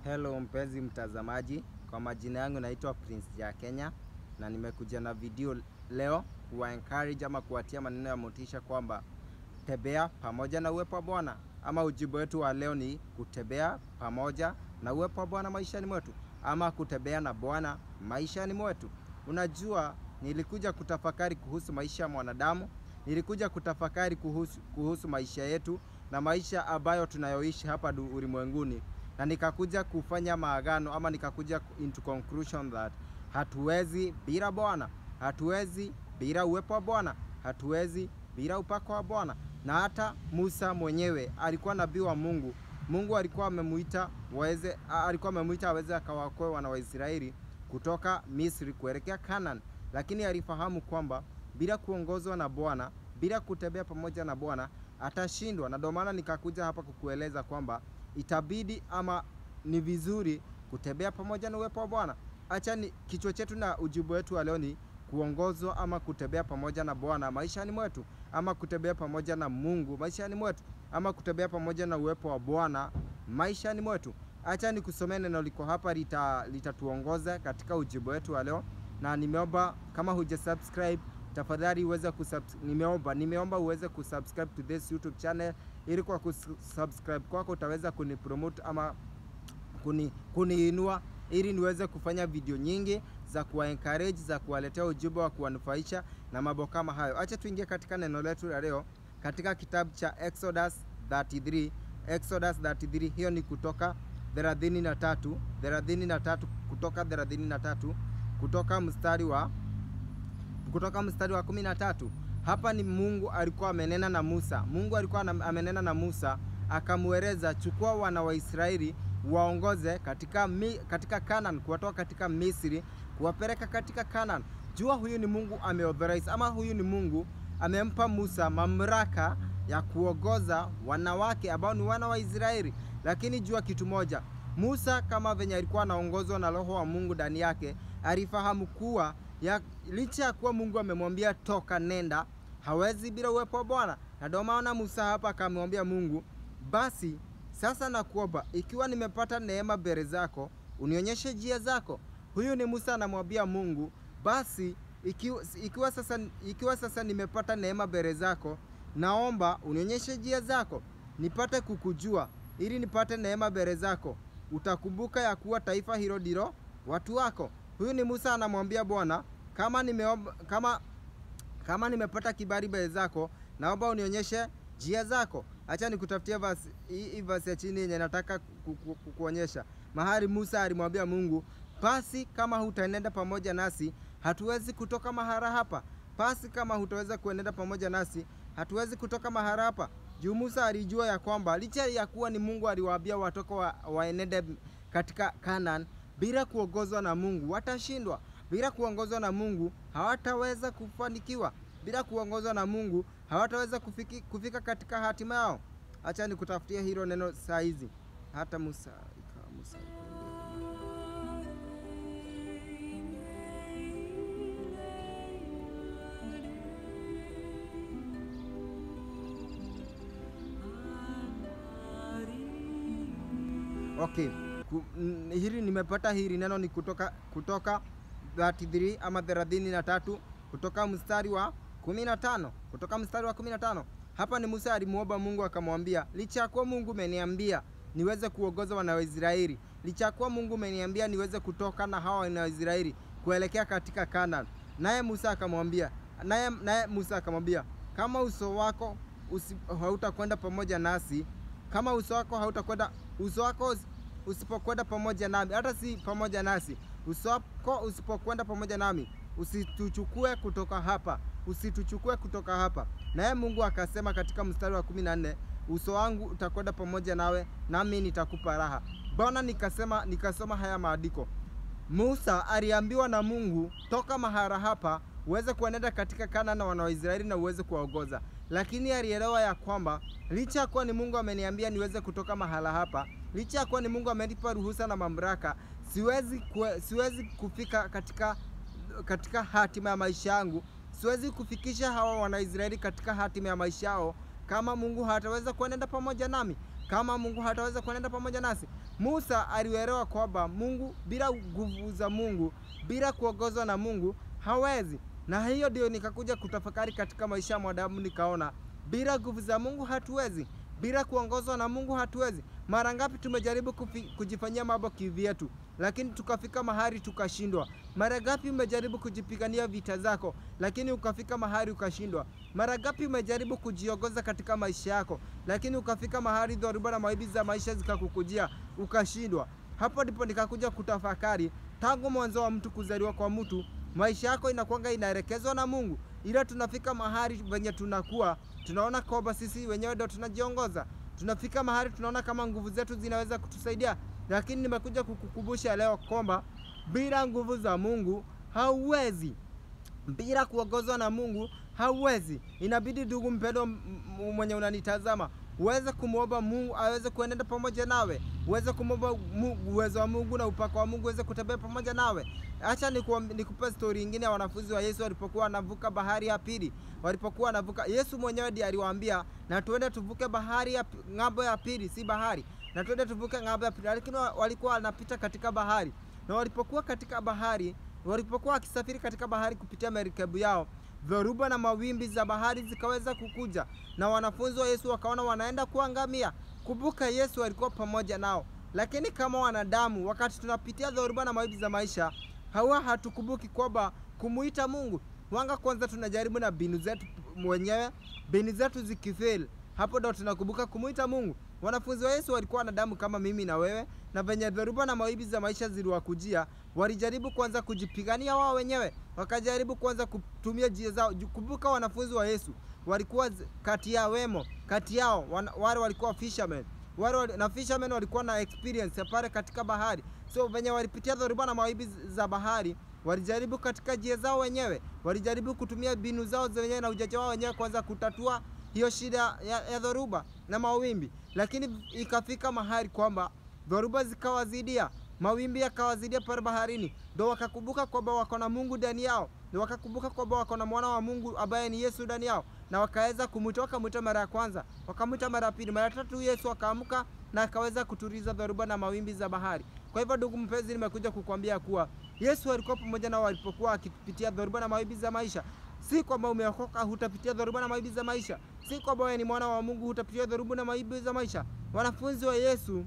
Hello mpenzi mtazamaji, kwa majina yangu naitwa Prince ya Kenya na nimekuja na video leo kuwa encourage ama kuwatia maneno ya motisha kwamba tembea pamoja na uwepo wa Bwana, ama ujibu wetu wa leo ni kutembea pamoja na uwepo wa Bwana maishani mwetu, ama kutembea na Bwana maishani mwetu. Unajua, nilikuja kutafakari kuhusu maisha ya mwanadamu, nilikuja kutafakari kuhusu, kuhusu maisha yetu na maisha ambayo tunayoishi hapa du- ulimwenguni na nikakuja kufanya maagano ama nikakuja into conclusion that hatuwezi bila Bwana, hatuwezi bila uwepo wa Bwana, hatuwezi bila upako wa Bwana. Na hata Musa mwenyewe alikuwa nabii wa Mungu. Mungu alikuwa amemuita waweze, a- alikuwa amemuita aweze akawaokoe wana wa Israeli kutoka Misri kuelekea Canaan, lakini alifahamu kwamba bila kuongozwa na Bwana, bila kutembea pamoja na Bwana atashindwa, na ndio maana nikakuja hapa kukueleza kwamba itabidi ama ni vizuri kutembea pamoja na uwepo wa Bwana. Acha ni kichwa chetu na ujibu wetu wa leo ni kuongozwa ama kutembea pamoja na Bwana maishani mwetu, ama kutembea pamoja na Mungu maishani mwetu, ama kutembea pamoja na uwepo wa Bwana maishani mwetu. Acha nikusomee neno liko hapa lita- litatuongoza katika ujibu wetu wa leo, na nimeomba kama huja subscribe tafadhali uweze kusubs nimeomba nimeomba uweze kusubscribe to this YouTube channel ili kwa kusubscribe kwako utaweza kunipromote ama kuni, kuniinua ili niweze kufanya video nyingi za kuwa encourage za kuwaletea ujumbe wa kuwanufaisha na mambo kama hayo. Acha tuingie katika neno letu la leo katika kitabu cha Exodus 33. Exodus 33 hiyo ni kutoka 33 33 kutoka 33 kutoka mstari wa kutoka mstari wa kumi na tatu. Hapa ni Mungu alikuwa amenena na Musa. Mungu alikuwa ana- amenena na Musa akamweleza, chukua wana wa Israeli waongoze katika, mi, katika Canaan, kuwatoa katika Misri kuwapeleka katika Canaan. Jua huyu ni Mungu ameauthorize, ama huyu ni Mungu amempa Musa mamlaka ya kuongoza wanawake ambao ni wana wa Israeli. Lakini jua kitu moja, Musa kama venye alikuwa anaongozwa na Roho wa Mungu ndani yake, alifahamu kuwa ya, licha ya kuwa Mungu amemwambia toka, nenda, hawezi bila uwepo wa Bwana. Na ndio maana Musa hapa akamwambia Mungu, basi sasa nakuomba, ikiwa nimepata neema mbele zako, unionyeshe njia zako. Huyu ni Musa anamwambia Mungu, basi ikiwa, ikiwa, sasa, ikiwa sasa nimepata neema mbele zako, naomba unionyeshe njia zako, nipate kukujua, ili nipate neema mbele zako. Utakumbuka ya kuwa taifa hilo ndilo watu wako. Huyu ni Musa anamwambia Bwana, kama nimeomba, kama kama nimepata kibali mbele zako, naomba unionyeshe njia zako. Acha nikutafutia verse hii hii verse ya chini yenye nataka ku- ku- ku- kuonyesha mahali Musa alimwambia Mungu, basi kama hutaenenda pamoja nasi, hatuwezi kutoka mahara hapa. Basi kama hutaweza kuenenda pamoja nasi, hatuwezi kutoka mahara hapa. Juu Musa alijua ya kwamba licha ya kuwa ni Mungu aliwaambia watoka wa, waenende katika Canaan bila kuongozwa na Mungu watashindwa. Bila kuongozwa na Mungu hawataweza kufanikiwa. Bila kuongozwa na Mungu hawataweza kufiki, kufika katika hatima yao. Acha nikutafutia hilo neno saa hizi. Hata Musa ikawa Musa Okay. Ku, n, hili nimepata hili neno ni kutoka kutoka 33 ama 33 kutoka mstari wa 15 kutoka mstari wa 15. Hapa ni Musa alimuomba Mungu akamwambia, licha ya kuwa Mungu umeniambia niweze kuongoza wana wa Israeli, licha ya kuwa Mungu umeniambia niweze kutoka na hawa wana wa Israeli kuelekea katika Canaan. Naye Musa akamwambia, naye naye Musa akamwambia, kama uso wako usi, hautakwenda pamoja nasi, kama uso wako hautakwenda uso wako usi- usipokwenda pamoja nami, hata si pamoja nasi, uso wako usipokwenda pamoja nami, usituchukue kutoka hapa, usituchukue kutoka hapa. Naye Mungu akasema katika mstari wa kumi na nne uso wangu utakwenda pamoja nawe, nami nitakupa raha. Bwana nikasema, nikasoma haya maandiko Musa aliambiwa na Mungu, toka mahara hapa uweze kuenenda katika Kanaani na wana wa Israeli na uweze kuwaongoza, lakini alielewa ya kwamba licha ya kuwa ni Mungu ameniambia niweze kutoka mahala hapa, licha ya kuwa ni Mungu amenipa ruhusa na mamlaka, siwezi kue, siwezi kufika katika katika hatima ya maisha yangu, siwezi kufikisha hawa Wanaisraeli katika hatima ya maisha yao kama Mungu hataweza kuenenda pamoja nami. kama Mungu hataweza kuenenda pamoja nasi. Musa alielewa kwamba Mungu, bila nguvu za Mungu, bila kuongozwa na Mungu hawezi. Na hiyo ndio nikakuja kutafakari katika maisha ya mwanadamu, nikaona bila nguvu za Mungu hatuwezi, bila kuongozwa na Mungu hatuwezi. Mara ngapi tumejaribu kufi, kujifanyia mambo kivyetu, lakini tukafika mahali tukashindwa. Mara ngapi umejaribu kujipigania vita zako, lakini ukafika mahali ukashindwa. Mara ngapi umejaribu kujiongoza katika maisha yako, lakini ukafika mahali dhoruba na mawimbi za maisha zikakukujia ukashindwa. Hapo ndipo nikakuja kutafakari, tangu mwanzo wa mtu kuzaliwa kwa mtu, maisha yako inakwanga inaelekezwa na Mungu, ila tunafika mahali venye tunakuwa tunaona kwamba sisi wenyewe ndio tunajiongoza. Tunafika mahali tunaona kama nguvu zetu zinaweza kutusaidia, lakini nimekuja kukukumbusha leo kwamba bila nguvu za Mungu hauwezi, bila kuongozwa na Mungu hauwezi. Inabidi ndugu mpendwa, mwenye unanitazama uweze kumwomba Mungu aweze kuenenda pamoja nawe, uweze kumwomba uwezo wa Mungu na upako wa Mungu uweze kutembea pamoja nawe. Acha nikupe stori ingine ya wanafunzi wa Yesu walipokuwa wanavuka bahari ya pili. Walipokuwa wanavuka, Yesu mwenyewe ndiye aliwaambia na tuende tuvuke bahari ya ng'ambo ya pili, si bahari, na tuende tuvuke ng'ambo ya pili, lakini walikuwa wanapita katika bahari, na walipokuwa katika bahari, walipokuwa wakisafiri katika bahari kupitia merikebu yao dhoruba na mawimbi za bahari zikaweza kukuja, na wanafunzi wa Yesu wakaona wanaenda kuangamia. Kumbuka, Yesu alikuwa pamoja nao, lakini kama wanadamu, wakati tunapitia dhoruba na mawimbi za maisha, hawa hatukumbuki kwamba kumuita Mungu wanga. Kwanza tunajaribu na mbinu zetu mwenyewe, mbinu zetu zikifail, hapo ndo tunakumbuka kumuita Mungu. Wanafunzi wa Yesu walikuwa wanadamu kama mimi na wewe, na venye dhoruba na mawimbi za maisha ziliwakujia, walijaribu kwanza kujipigania wao wenyewe, wakajaribu kwanza kutumia njia zao. Kumbuka wanafunzi wa Yesu walikuwa kati ya wemo kati yao wan, wale walikuwa fishermen wale na fishermen walikuwa na experience pale katika bahari, so venye walipitia dhoruba na mawimbi za bahari walijaribu katika njia zao wenyewe, walijaribu kutumia mbinu zao zenyewe na ujanja wao wenyewe kwanza kutatua hiyo shida ya, ya dhoruba na mawimbi, lakini ikafika mahali kwamba dhoruba zikawazidia, mawimbi yakawazidia pale baharini, ndo wakakumbuka kwamba wako na Mungu ndani yao, ndo wakakumbuka kwamba wako na mwana wa Mungu ambaye ni Yesu ndani yao, na wakaweza kumwita. Wakamwita mara ya kwanza, wakamwita mara ya pili, mara tatu, Yesu akaamka na akaweza kutuliza dhoruba na mawimbi za bahari. Kwa hivyo, ndugu mpenzi, nimekuja kukwambia kuwa Yesu alikuwa pamoja nao walipokuwa akipitia dhoruba na mawimbi za maisha. Si kwamba umeokoka hutapitia dhoruba na mawimbi za maisha, si kwamba wewe ni mwana wa Mungu hutapitia dhoruba na mawimbi za maisha. Wanafunzi wa Yesu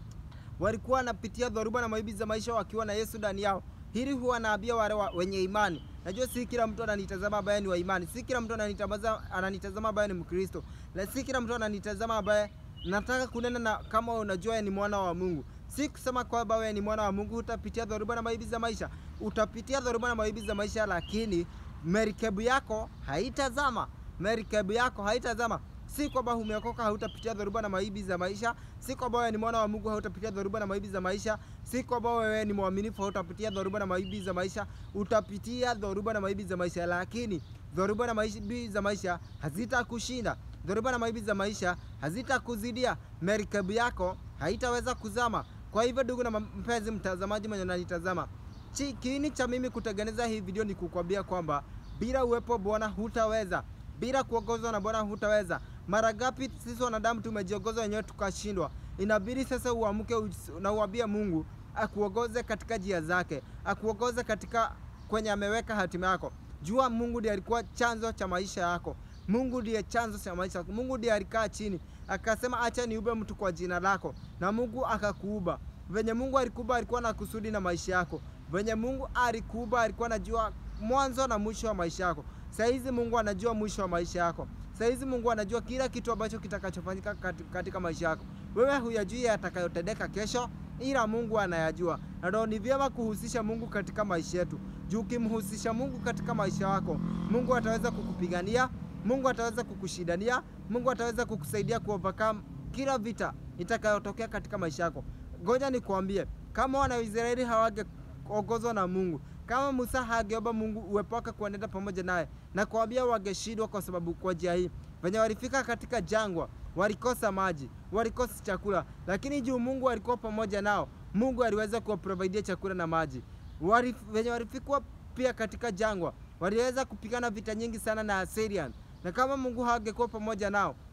walikuwa wanapitia dhoruba na mawimbi za maisha wakiwa na Yesu ndani yao. Hili huwa naambia wale wa, wenye imani. Najua si kila mtu ananitazama ambaye ni wa imani, si kila mtu ananitazama ananitazama ambaye ni Mkristo, na si kila mtu ananitazama ambaye nataka kunena na kama unajua ni mwana wa Mungu. Si kusema kwamba wewe ni mwana wa Mungu utapitia dhoruba na mawimbi za maisha. Utapitia dhoruba na mawimbi za maisha, lakini merikebu yako haitazama, merikebu yako haitazama. Si kwamba umeokoka hautapitia dhoruba na mawimbi za maisha, si kwamba wewe ni mwana wa Mungu hautapitia dhoruba na mawimbi za maisha, si kwamba wewe ni mwaminifu hautapitia dhoruba na mawimbi za maisha. Utapitia dhoruba na mawimbi za maisha, lakini dhoruba na mawimbi za maisha hazitakushinda. Dhoruba na mawimbi za maisha hazitakuzidia, merikebu yako haitaweza kuzama. Kwa hivyo, ndugu na mpenzi mtazamaji mwenye unanitazama, kiini cha mimi kutengeneza hii video ni kukwambia kwamba bila uwepo Bwana hutaweza, bila kuongozwa na Bwana hutaweza. Mara ngapi sisi wanadamu tumejiongoza wenyewe tukashindwa? Inabidi sasa uamke na uambie Mungu akuongoze katika njia zake, akuongoze katika kwenye ameweka hatima yako. Jua Mungu ndiye alikuwa chanzo cha maisha yako. Mungu ndiye chanzo cha maisha yako. Mungu ndiye alikaa chini akasema, acha niube mtu kwa jina lako, na Mungu akakuuba. Venye Mungu alikuba, alikuwa na kusudi na maisha yako. Venye Mungu alikuba, alikuwa anajua mwanzo na mwisho wa maisha yako. Saizi Mungu anajua mwisho wa maisha yako. Saizi Mungu anajua kila kitu ambacho kitakachofanyika katika maisha yako. Wewe huyajui yatakayotendeka kesho, ila Mungu anayajua, na ndio ni vyema kuhusisha Mungu katika maisha yetu. Juu ukimhusisha Mungu katika maisha yako, Mungu ataweza kukupigania, Mungu ataweza kukushindania, Mungu ataweza kukusaidia kuovercome kila vita itakayotokea katika maisha yako. Ngoja nikwambie, kama wana Israeli hawangeongozwa na Mungu, kama Musa hageomba Mungu uwepo wake kuenenda pamoja naye, na kuambia wangeshindwa, kwa sababu kwa njia hii venye walifika katika jangwa walikosa maji, walikosa chakula, lakini juu Mungu alikuwa pamoja nao, Mungu aliweza kuwaprovidia chakula na maji. Wali, venye walifikwa pia katika jangwa waliweza kupigana vita nyingi sana na Assyrian, na kama Mungu hangekuwa pamoja nao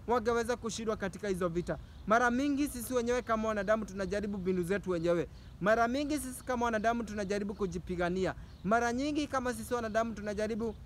wangeweza kushindwa katika hizo vita. Mara mingi sisi wenyewe kama wanadamu tunajaribu mbinu zetu wenyewe. Mara mingi sisi kama wanadamu tunajaribu kujipigania. Mara nyingi kama sisi wanadamu tunajaribu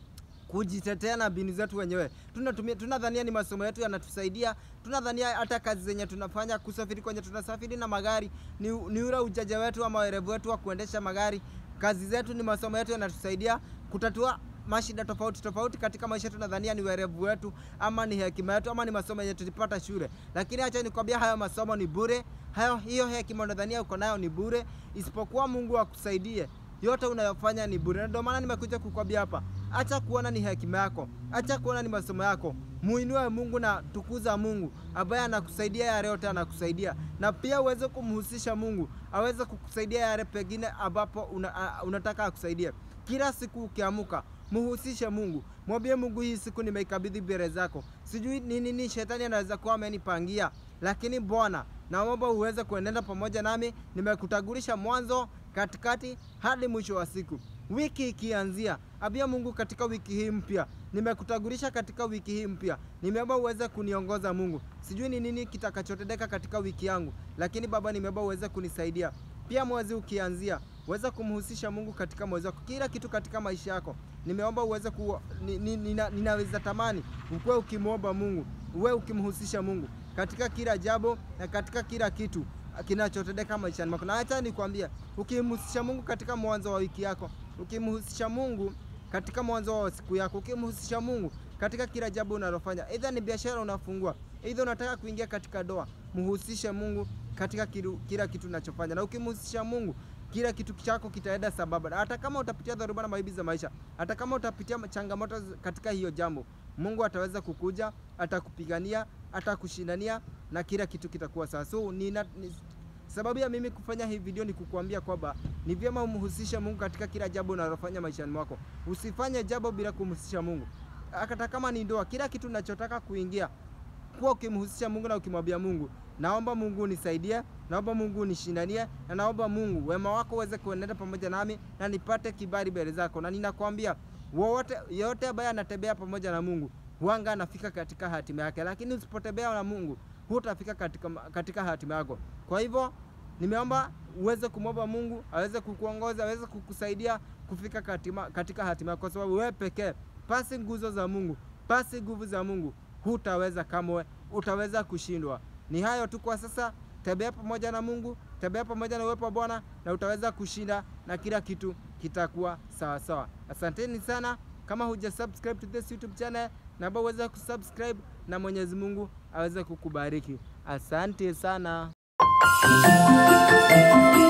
kujitetea na mbinu zetu wenyewe. Tunatumia, tunadhania ni masomo yetu yanatusaidia, tunadhania hata kazi zenye tunafanya, kusafiri kwenye tunasafiri na magari ni, ni ule ujaja wetu ama werevu wetu wa kuendesha magari. Kazi zetu ni masomo yetu yanatusaidia kutatua mashida tofauti tofauti katika maisha. Tunadhania ni werevu wetu ama ni hekima yetu ama ni masomo yenye tulipata shule, lakini acha nikwambia, hayo masomo ni bure. Hayo hiyo hekima unadhania uko nayo ni bure, isipokuwa Mungu akusaidie yote unayofanya ni bure. Ndio maana nimekuja kukwambia hapa, acha kuona ni hekima yako, acha kuona ni masomo yako. Muinue Mungu na tukuza Mungu ambaye anakusaidia yale yote anakusaidia, na pia uweze kumhusisha Mungu aweze kukusaidia yale pengine ambapo una, a, unataka akusaidie. Kila siku ukiamuka muhusishe Mungu, mwambie Mungu, hii siku nimeikabidhi mbele zako. Sijui ni nini shetani anaweza kuwa amenipangia, lakini Bwana naomba uweze kuenenda pamoja nami. Nimekutagulisha mwanzo, katikati hadi mwisho wa siku. Wiki ikianzia, abia Mungu katika wiki hii mpya, nimekutagulisha katika wiki hii mpya, nimeomba uweze kuniongoza Mungu. Sijui ni nini kitakachotendeka katika wiki yangu, lakini Baba, nimeomba uweze kunisaidia. Pia mwezi ukianzia, uweze kumhusisha Mungu katika mwezi wako, kila kitu katika maisha yako. Nimeomba uweze ku, ni, ni, nina, ninaweza tamani ukuwe ukimwomba Mungu, uwe ukimhusisha Mungu katika kila jambo na katika kila kitu kinachotendeka maishani mwako. Na acha nikwambia, ukimhusisha Mungu katika mwanzo wa wiki yako, ukimhusisha Mungu katika mwanzo wa siku yako, ukimhusisha Mungu katika kila jambo unalofanya, aidha ni biashara unafungua, aidha unataka kuingia katika doa, mhusishe Mungu katika kilu, kila kitu unachofanya, na ukimhusisha Mungu kila kitu chako kitaenda sababa. Hata kama utapitia dhoruba na maibi za maisha, hata kama utapitia changamoto katika hiyo jambo, Mungu ataweza kukuja, atakupigania, atakushindania na kila kitu kitakuwa sawa. So nina, ni, sababu ya mimi kufanya hii video ni kukuambia kwamba ni vyema umhusishe Mungu katika kila jambo unalofanya maishani mwako. Usifanye jambo bila kumhusisha Mungu, hata kama ni ndoa, kila kitu unachotaka kuingia kuwa ukimhusisha Mungu na ukimwambia Mungu, naomba Mungu nisaidie, naomba Mungu nishindanie, na naomba Mungu wema wako uweze kuenenda pamoja nami na nipate kibali mbele zako. Na ninakwambia wote yote ambaye anatembea pamoja na Mungu huanga anafika katika hatima yake, lakini usipotembea na Mungu hutafika katika, katika hatima yako. Kwa hivyo nimeomba uweze kumwomba Mungu aweze kukuongoza, aweze kukusaidia kufika katima, katika hatima yako, kwa sababu wewe pekee pasi nguzo za Mungu, pasi nguvu za Mungu hutaweza kamwe, utaweza kushindwa. Ni hayo tu kwa sasa. Tembea pamoja na Mungu, tembea pamoja na uwepo wa Bwana na utaweza kushinda na kila kitu kitakuwa sawa sawa. Asanteni sana. Kama huja subscribe to this YouTube channel, naomba uweze kusubscribe na Mwenyezi Mungu aweze kukubariki. Asante sana.